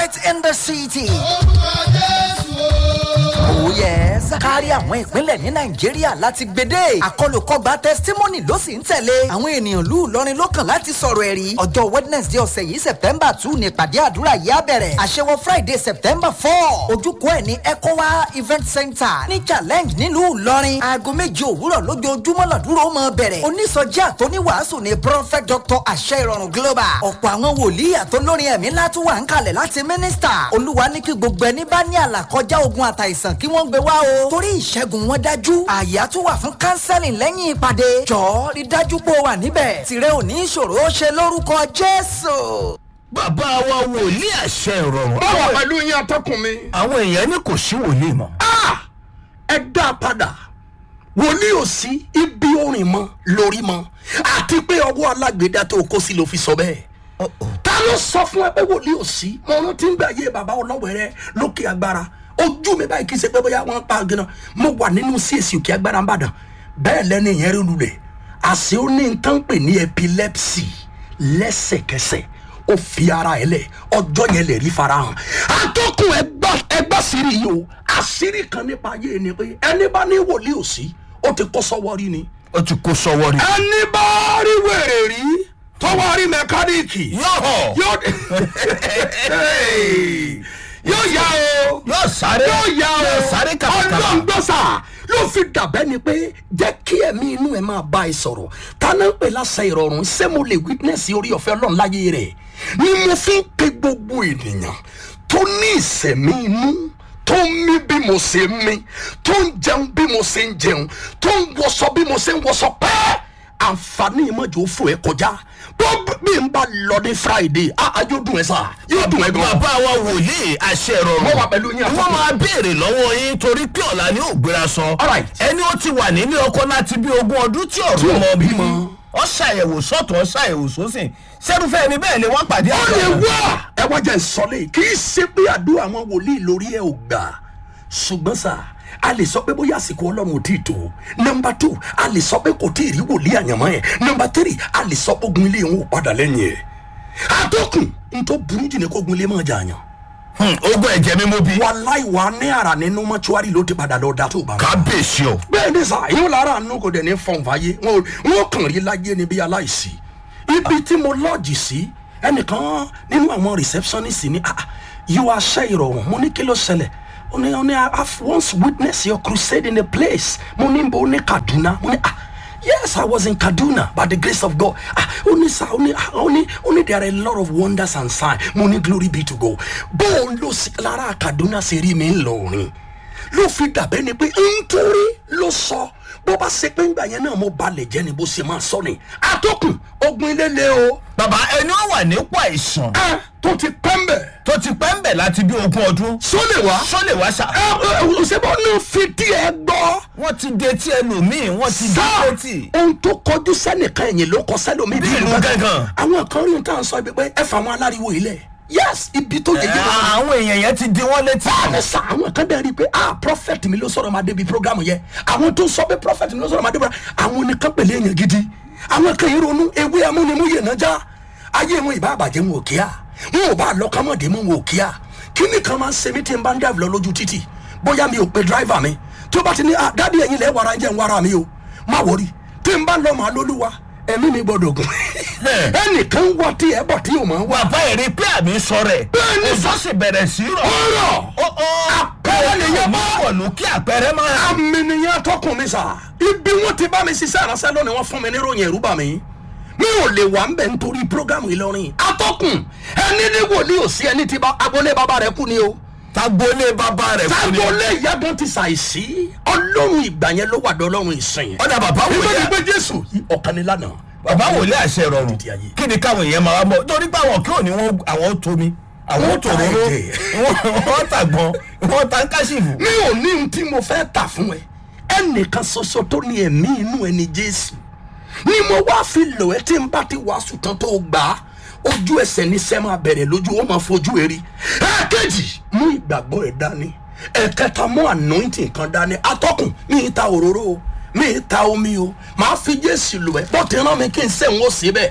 light in the city. Oh yes. kárí àwọn ìpínlẹ̀ ní nàìjíríà láti gbédè. àkọlùkọgbà testimony ló sì ń tẹ̀lé. àwọn ènìyàn lù lọrin lọ́kàn láti sọ̀rọ̀ ẹ̀rí. ọjọ́ wednesday ọ̀sẹ̀ yìí september two ní ìpàdé àdúrà yìí á bẹ̀rẹ̀. àṣewọ friday september four. ojúkọ ẹ̀ ní ecowa event center ní challenge nílùú ìlọrin. aago méje òwúrọ̀ lójoojúmọ́ làdúrà ó máa bẹ̀rẹ̀. onísọjí àtọ́níwàásù ni prophet dr àṣẹ ìrọ̀rùn global. ọ̀pọ̀ àwọn wòlíì àtọ́lórin ẹ̀mí látún wà ń kalẹ̀ láti mínísítà. olúwa ní kí gbogbo ẹni bá ní àlàkọjá ogun àtàìsàn kí wọ́n gbé wá o. torí ìṣẹ́gun wọn dájú. àyà tún wà fún kánsẹ́lìn lẹ́yìn ìpàdé. jọ̀ọ́ rí dájú pé o wà níbẹ̀. tìrẹ ò ní ìṣòro ó ṣe lórúkọ jésù. bàbá wa wòlíì àṣẹ ìrọ̀rùn. báwo pẹ̀lú yín atọ́kùn mi. àwọn èèyàn ní kò sí wòlíì mọ́. Ah! ẹ dá a padà wòlíì ò sí ibi orin mọ lórí mọ àti pé ọwọ́ alágbèédá tó kó sí ló fi sọ bẹ́ẹ̀ ta ló sọ fún ẹ pé wòlíì ò sí mo rántí ń gbà yé bàbá ọlọ́wẹ̀rẹ́ lókè agbára ojú mi báyìí kì í ṣe pé bóyá wọ́n pa gánà mo wà nínú csc òkè agbára ńbàdàn bẹ́ẹ̀ lẹ́ni ìyẹn rí lulẹ̀ àṣé ó ní nǹkan pè ní epilepsy lẹ́sẹ̀kẹsẹ̀ ó fi ara ẹ lẹ̀ ọjọ́ yẹn lè rí farahàn atọ́kùn ẹgbà ẹgbà sírí yìí o àṣírí kan nípa ayé ni pé ẹni bá ní wòlíì ò sí ó ti kó sọ́wọ́ rí ni ó ti kó sọ́wọ́ rí. ẹni bá rí wèrè rí tọwọ́ rí mẹkáníìkì yóò hàn. yóò yóò yá o yóò sáré. yóò yá o yóò sáré kàkàkà. ọlọ́ngbọ́sà ló fi dàbẹ́ ni pé jẹ́ kí ẹ̀mí inú ẹ̀ máa bá ẹ sọ̀rọ̀ tánà ń pè lásà ìrọ̀rùn ṣé mo lè witness orí ọ̀fẹ́ ọlọ́run láyé rẹ̀ ni mo fi ń pe gbogbo ènìyàn tó ní ìsẹ̀mí inú tó ń mí bí mo ṣe ń mí tó ń jẹun bí mo ṣe ń jẹun tó ń wọṣọ bí mo ṣe ń wọṣọ pẹ́ẹ́ àǹfààní ìmọ̀jò fò ẹ kọjá bó bí n bá lọ ní friday a yóò dùn ẹ sá yóò dùn ẹ gan. bàbá wa wòlíì àṣẹ ìrọ̀rùn. Mo wà pẹ̀lú yín, wọ́n àtọ́kùn. máa béèrè lọ́wọ́ yín torí pé ọ̀la ni ó gbéra sọ. Alright. ẹni ó ti wà nílé ọkọ láti bí ogún ọdún tí ọ̀rọ̀ Tí ò mọ bí bímọ. ọ ṣàyẹ̀wò sọ́tún ọ ṣàyẹ̀wò sósìn sẹ́rúfẹ́ ẹni bẹ́ẹ̀ lè wọ́n pàdé ó lè àgbà. wá ẹ wá jẹ́ ìsọ̀lẹ̀ kì í ṣe pé àdúrà àwọn wòlíì lórí ẹ̀ ò gbà ṣùgbọ́n sà a lè sọ pé bóyá àsìkò ọlọ́run ò tí ì tó nọmba two a lè sọ pé kò tí ì rí wòlíì àyànmọ́ ẹ̀ nọmba three a lè sọ pé ogun ilé wọn ò padà lẹ́yìn ẹ̀ àtọkùn n tó burú jù ní kó ogun ilé máa jà yàn Hmm, ogún ẹ̀jẹ̀ mi mú bí. wàláì wà ní ara nínú mọ́túárì ló ti padà lọ da tó bá wọn kábíyèsí o. bẹ́ẹ̀ ni sà yóò lára àánú kò dẹ̀ ní fọ̀n fàyè wọn ò- wọn ò kàn rí láyé ni bí aláìsí ibi tí mo lọ́ọ̀jì sí ẹnìkan nínú àwọn receptionist ni ah yóò aṣẹ́ ìrọ̀rùn mo ní kí ló ṣẹlẹ̀ ó ní ó ní i have once witnessed your crusade in a place mo ní bó ní kaduna mo ní ah yes i was in kaduna by the grace of god ah ó ní sá ó ní ah ó ní ó ní there are a lot of wonders and signs mo ní glory be to god bó o lọ sí lára kaduna ṣe rí mi ń lọ òrin ló fi dàbẹ́ ni pé nítorí ló sọ bó bá ṣe pé ńgbà yẹn náà mo balẹ̀ jẹ́ ni bó ṣe máa sọ ni àtọkùn ogun ilé le o bàbá ẹni ó wà nípò àìsàn ẹ tó ti pẹ́ ń bẹ̀ tó ti pẹ́ ń bẹ̀ láti bí ogún ọdún. sólè wá sólè wá sà. ẹ ẹ òṣèbọ̀ náà fi díẹ̀ gbọ́ wọ́n ti de tí ẹlòmíì wọ́n ti de sá létí. ohun tó kọjú sẹ́nìkan ẹ̀yìn ló kọ sẹ́lómi Bí ìlú gángan. àwọn kan rí ohun tá à ń sọ ibi pé ẹ fà wọn aláriwo ilẹ̀ yes ibi tó yẹ Ẹ, yẹ wọn àwọn èèyàn yẹn ti di wọ́n létí. báàlẹ̀ sá àwọn kan dẹ̀ rí i pé ah prophet mi ló sọ̀rọ̀ máa débi program yẹ àwọn tó sọ pé prophet mi ló sọ̀rọ̀ máa débi program àwọn nìkan pèlè èèyàn gidi àwọn kan yìí ronú ewé amúnimúyè náà já ayé wọn ìbá àbàjẹ́ wọn ò kíá wọn ò bá lọ́kàmọ́dé mọ́ wọn ò kíá kíní kan máa ń ṣe mí tí n bá ń dàbí lọ lójú títì bóyá mi ò pe driver mi tí ó bá ti ní ah dádì ẹ̀yin lẹ́ wàrà jẹ́ ń wàrà mi o má wọrí tí n bá ń lọ màá lólúwa ẹ̀mí mi gbọ́dọ̀ gùn ẹnìkan wọ tí ẹ bọ̀ tí ò máa wà bàbá èrè pé àmì sọ rẹ̀. Bẹ́ẹ̀ni. òjò sì bẹ̀rẹ̀ sí rọ̀. ọ̀rọ̀ ó ó Àpẹẹrẹ nìyẹn bá. wọ̀ lókè àpẹẹrẹ máa. aminiyan tọkùn mi sa ibi wọn ti bá mi ṣiṣẹ́ ìránṣẹ́ lónìí wọ́n fún mi ní ròyìn ẹ̀rú bà mí mi ò lè wà ń bẹ̀ nítorí programu ìlọrin atọ́kùn ẹni ní wòlíì ò sí ẹni tí bá agbolé bàbá rẹ kú ni o tagbolé bàbá rẹ̀ fún ni. agbolé ìyàgàn ti ṣàìsí ọlọ́run ìgbà yẹn ló wà dé ọlọ́run ìsìn ọ̀dà bàbá wò nígbà tí yá pé jésù ọ̀kan ni lánàá bàbá wò lé àṣẹ ìrọ̀rùn Títí ayé. kí ni káwọn èèyàn máa mọ̀ torí pé àwọn kí òní wọn àwọn tó mi àwọn Wọ́n tó ta róró ẹ̀jẹ̀. wọ́n tàgbọ́n wọ́n ta ń káṣífù. mi ò ní ohun tí mo fẹ́ tà fún ẹ ẹnìkan ṣoṣo tó ní ẹ̀mí inú ẹni jésù ni mo wá fi lò ẹ́ tí n bá ti wàásù tán tó gbà á ojú ẹsẹ̀ ní sẹ́ máa bẹ̀rẹ̀ lójú ó máa fojú eri ẹ̀ẹ́kejì mú ìgbàgbọ́ ẹ̀ dání ẹ̀kẹta mú anointing kan dání atọ́kùn mi ì ta òróró o mi ì ta omi o màá fi jésù lò ẹ́ bọ́ọ̀tì rán mi kí n sẹ́wọ̀n ó sí bẹ́ẹ̀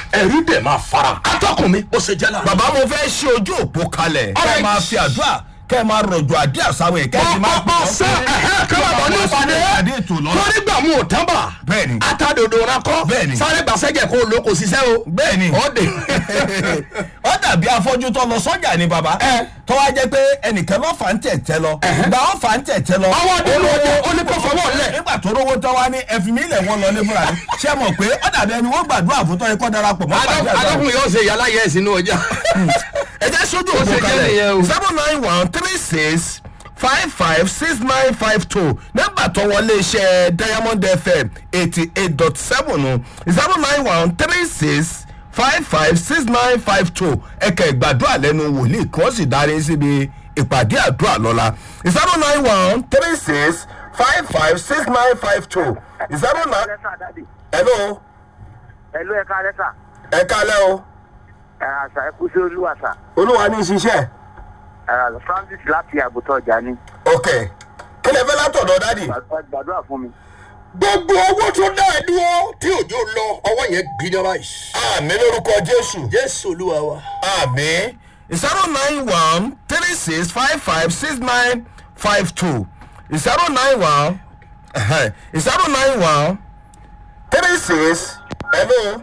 ẹ̀rí dẹ̀ máa fara atọ́kùn mi ó ṣe jẹ́ lára. bàbá mo fẹ́ ṣe ojú òpó kalẹ̀ kẹ́ ẹ Alright. máa fi àdúrà kẹ́ ẹ máa rọ̀jò àdé àsáwọ̀ ẹ̀ kẹ́ ẹ ti máa ọ̀pọ̀ ṣe ẹ̀hẹ́ kí wọ́n bọ̀ ní ìpàdé àdé ètò lọ́la. torí gbà mú òtánbà Bẹ́ẹ̀ni. atadodo rakọ Bẹ́ẹ̀ni. sáré gbàsẹ́jẹ̀ kó lò kò ṣiṣẹ́ o. bẹ́ẹ̀ni ọ̀dẹ̀ ó dàbí afọ́jú tó lọ sọ́jà ni bàbá Ẹ. tó wá jẹ́ pé ẹnìkan ló fà ń tẹ̀tẹ̀ lọ gbà ó fà ń tẹ̀tẹ̀ lọ. Ọwọ́ dé ló wọ, ó ní kó fọwọ́ lẹ̀. nígbà tó rówó tán wá ní ẹ̀fìn mi lẹ̀ wọ́n lọ lé fúnra mi ṣé mọ̀ pé ó dàbí ẹni wọ́n gbàdúrà fún tọ́ ẹ̀kọ́ darapọ̀ mọ́ gbàdúrà sáà. adọ́kùn yóò ṣe yàrá yẹ sínú ọjà. ẹ jẹ́ sójú Ó òkú ṣe jẹ́ nìyẹn o. kalẹ̀ seven nine one three six five five six nine five two nọ́mbà tó wọlé iṣẹ́ diamond fm eighty eight dot seven o seven nine one three six five five six nine five two ẹ̀kẹ́ ìgbàdúrà lẹ́nu wòlíì kí wọ́n sì darí síbi ìpàdé àdúrà lọ́la seven nine one three six five five six nine five two zero nine lẹ́sà dáàdì hello ẹ̀lú ẹ̀ka lẹ́sà ẹ̀ka lẹ́ o ẹ̀rọ àṣà ẹ̀kú sí olúwàṣà olúwa ní ṣiṣẹ́ ẹ̀rọ àṣà francis láti àgùntàn ọjà ni ok kí lè fẹ́ látọ̀dọ̀ dádì. gbàdúrà fún mi. gbogbo owó tó dá ẹ dúró tí òjò lọ ọwọ́ yẹn gbiná báyìí. àmì lórúkọ jésù. jésù olúwa wa. àmì zero nine one three six five five six nine five two zero nine one zero nine one three six hello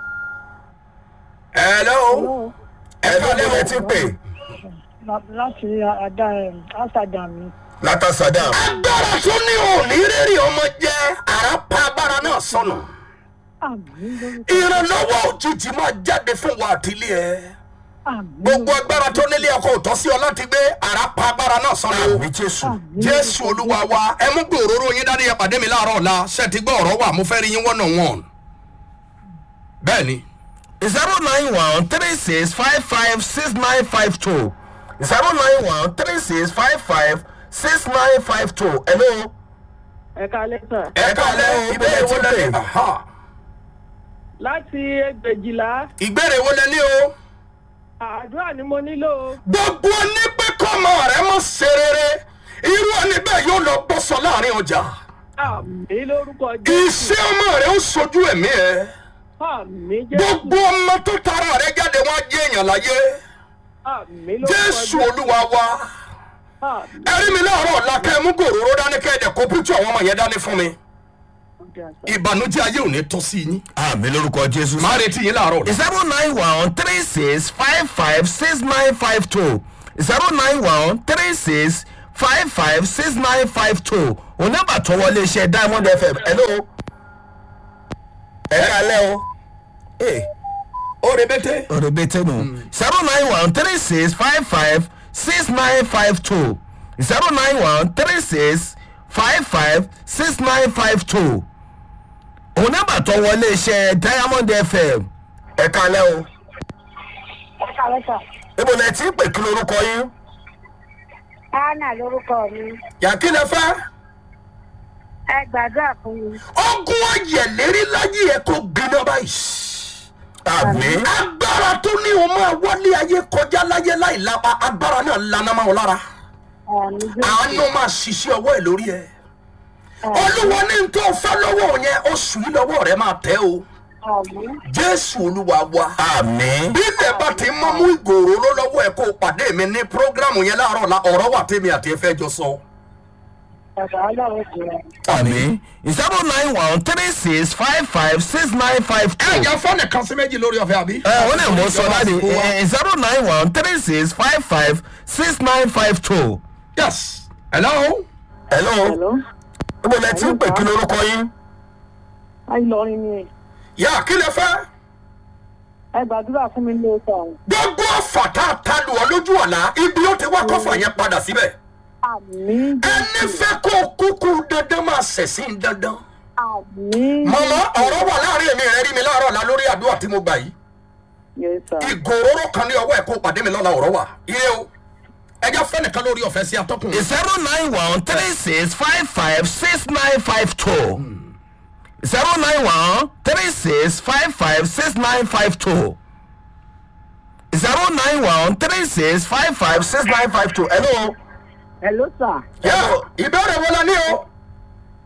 hello. hello ní ẹ ti pè láti àdá amsterdam ni. látàsádàm. agbára tó ní òní rírì ọmọ jẹ́ àràpá agbára náà sọnù. àmì lórúkọ ìrànlọ́wọ́ òjijì máa jáde fún wa àtìlẹ́ ẹ. àmì gbogbo agbára tó nílé ọkọ̀ òtọ́ sí ọ láti gbé àràpá agbára náà sọnù. àmì jésù. jésù olúwa wa ẹ mú gbé òróró yín dání ẹ pàdé mi láàárọ̀ ọ̀la ṣe ti gbọ́ ọ̀rọ̀ wà mo fẹ́ rí yín wọ́n náà wọ̀n. bẹ́ẹ̀ni zero nine one three six five five six nine five two zero nine one three six five five six nine five two hello. ẹ̀ka lẹ́sà ẹ kálẹ̀ o ìbéèrè wo lẹ ní. Aha. láti ẹgbẹ̀jìlá ìbéèrè wo lẹ ní o. àdúrà ni mo nílò o. gbogbo ní pé kọ́mọ rẹ mọ̀ ṣe rere irú ẹni bẹ́ẹ̀ yóò lọ bọ́sọ láàrin ọjà. àmì lórúkọ jésù iṣẹ́ ọmọ rẹ ó sojú ẹ̀mí ẹ. àmì jésù gbogbo ọmọ tó tara rẹ jáde wọn á jẹ́ èèyàn láyé. àmì lórúkọ jésù olúwa wa. àmì ẹrí mi láàárọ̀ ọ̀la kẹ́ ẹ mú gòróró dání kẹ́ ẹ dẹ̀ kó píktù àwọn ọmọ yẹn dání fún mi. ìbànújẹ́ ayé ò ní tọ́ sí yín. àmì lórúkọ jésù. máa retí yín láàárọ̀ ọ̀la. zero nine one three six five five six nine five two zero nine one three six five five six nine five two onígbà tó wọlé iṣẹ́ diamond fm hello. ẹ kálẹ̀ o. ee ó rebete. rẹ̀bẹ̀tẹ̀ nù. zero nine one three six five five six nine five two zero nine one three six five five six nine five two onígbà tó wọlé iṣẹ́ diamond fm ẹ kálẹ̀ o. ẹ̀ka lẹ́sà ibo lẹ ti ń pè kí lorúkọ yín. anna lórúkọ mi yàtí lẹ fẹ́. ẹ gbàdúrà fún mi. ogun ayẹ̀lérí láyé ẹ̀ kó gbiná báyìí. àmì agbára tó ní o máa wálé ayé kọjá láyé láì lápá agbára náà lana máa lára àmì jésù àánú máa ṣiṣẹ́ ọwọ́ ẹ̀ lórí ẹ̀ olúwa ní tó fẹ́ lọ́wọ́ yẹn oṣù yìí lọ́wọ́ rẹ̀ máa tẹ́ o àmì jésù olúwa wa àmì bí ilẹ̀ bá ti mọ́ mú ìgòrò lọ́wọ́ ẹ̀ kó o pàdé mi ní prógrámù yẹn láàárọ̀ la ọ̀rọ̀ wà tèmi àti ẹ fẹ́ jọ sọ. bàbá ọlọ́run ti rẹ̀. àmì zero nine one three six five five six nine five ẹ two. jẹ́ fọ́ọ̀nì kan sí méjì lórí ọ̀fẹ́ àbí. ẹ ó lè mú sọ láti zero nine one three six five five six nine five two. yes hello. hello hello ibo lẹ ti ń pè kí lorúkọ yín. ayélujárin ni yà kí lẹ fẹ́. ẹ gbàdúrà fún mi lóòótọ́ àwọn. gbogbo ọ̀fà tá a ta lù ọ́ lójú ọ̀la ibi ó ti wá kọ́fà yẹn padà síbẹ̀. àmì ẹni fẹ́ kó o kúkú dandan máa ṣẹ̀sìn dandan. àmì. mọ̀mọ́ ọ̀rọ̀ wà láàrin èmi rẹ̀ rí mi láàárọ̀ la lórí àdúrà tí mo gbà yìí. yes sir. ìgòróró kan ní ọwọ́ ẹ̀ kó pàdé mi lọ́la ọ̀rọ̀ wà. ire o ẹja fẹ́nìkan lórí ọ̀fẹ́ sí atọ́kùn. zero nine one three six five five six nine five two. zero nine one three six five five six nine five two. zero nine one three six five five six nine five two. hello. hello sir. yà ìbéèrè wo la ní o.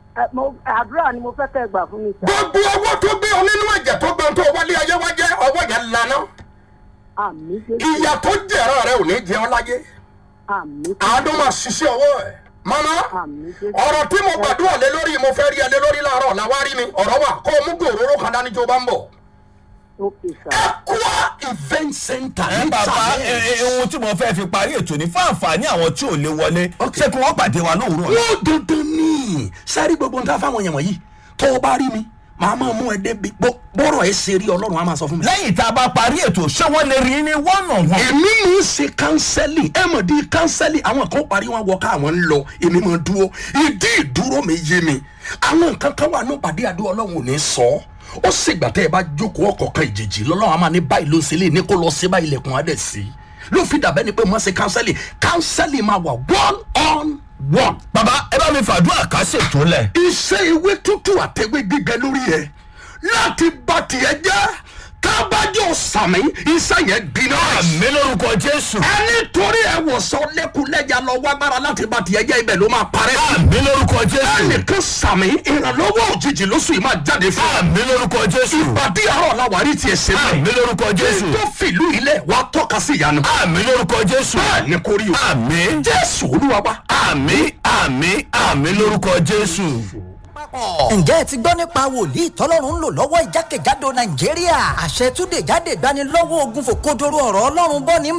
ẹ, mo- àdúrà ni mo fẹ́ kẹ́ ẹ gbà fún mi sà. gbogbo owó tó gbé ọ nínú ẹ̀jẹ̀ tó gbọ́n tó wálé ayé wá jẹ́ ọwọ́ yẹn lana àmì jésù ìyà tó jẹ̀rọ rẹ ò ní jẹ ọ́ láyé àmì àádọ́ máa ṣiṣẹ́ ọwọ́ ẹ̀ mama àmì jésù. ọ̀rọ̀ tí mo gbàdúrà lé lórí mo fẹ́ rí ẹ lé lórí láàárọ̀ làwárí mi ọ̀rọ̀ wà kó o mú gòróró kan dání tó bá ń bọ̀. ókè sà. Aqua event center ẹ ní bàbá ẹ, challenge. ẹ, ohun tí mo fẹ́ fi parí ètò ní fún àǹfààní àwọn tí ò lè wọlé ṣé kí wọ́n pàdé wa lóòrùn ọ̀la. wọ́n dandan ní sáré gbogbo nǹkan fáwọn èèyàn wọ̀nyí tó o bá rí mi màá máa mú ẹ débi bó- bọ́rọ̀ ẹ ṣe rí ọlọ́run á máa sọ fún mi. lẹ́yìn tá a bá parí ètò ṣé wọ́n lè rí ní one on one. èmi ń ṣe kánsẹ́lì ẹ mọ̀ di kánsẹ́lì àwọn kan parí wọn wọ káwọn ń lọ èmi máa dúró ìdí ìdúró mi yé mi àwọn nǹkan kan wà ní ìpàdé àdó ọlọ́run ò ní sọ ọ́ ó sì gbà tẹ́ ẹ bá jókòó ọkọ̀ọ̀kan ìjèjì lọ́lọ́run á máa ní báyìí ló ń ṣe lé ní kó lọ sí báyìí ilẹ̀kùn á dẹ̀ sí ló fi dàbẹ́ ni pé mo ṣe kánsẹ́lì kánsẹ́lì máa wà one on one bàbá ẹ bá mi fàdúrà ká ṣètò lẹ̀. iṣẹ́ ewé tútù àtẹ̀wé gbígbẹ lórí ẹ̀ láti bá tiẹ̀ jẹ́ tábàjọ́ sàmì iṣẹ́ yẹn gbiná. àmì lórúkọ jésù. ẹni torí ẹ wòsàn lẹ́kùnlẹ́jà lọ wágbára láti bá tiẹ̀ jẹ́ ibẹ̀ ló máa parẹ́. àmì lórúkọ jésù. ẹnìkan sàmì ìrànlọ́wọ́ òjijì lóṣù yìí máa jáde fún. àmì lórúkọ jésù. ìpàdé àárọ̀ làwárí tiẹ̀ ṣe àmì bẹ́ẹ̀. lórúkọ jésù. tó fìlú ilẹ̀ wàá tọ́ka sí ìyanu. àmì lórúkọ jésù. bẹ́ẹ̀ ni kò rí o. àmì jésù olúwa wa. àmì àmì àmì lórúkọ jésù. ǹjẹ́ ẹ ti gbọ́ nípa wòlíì tọ́lọ́run ń lò lọ́wọ́ ìjákèjádò nàìjíríà àṣẹ túnde jáde gbanilọ́wọ́ ogun fòkodoro ọ̀rọ̀ ọlọ́run bọ́ ní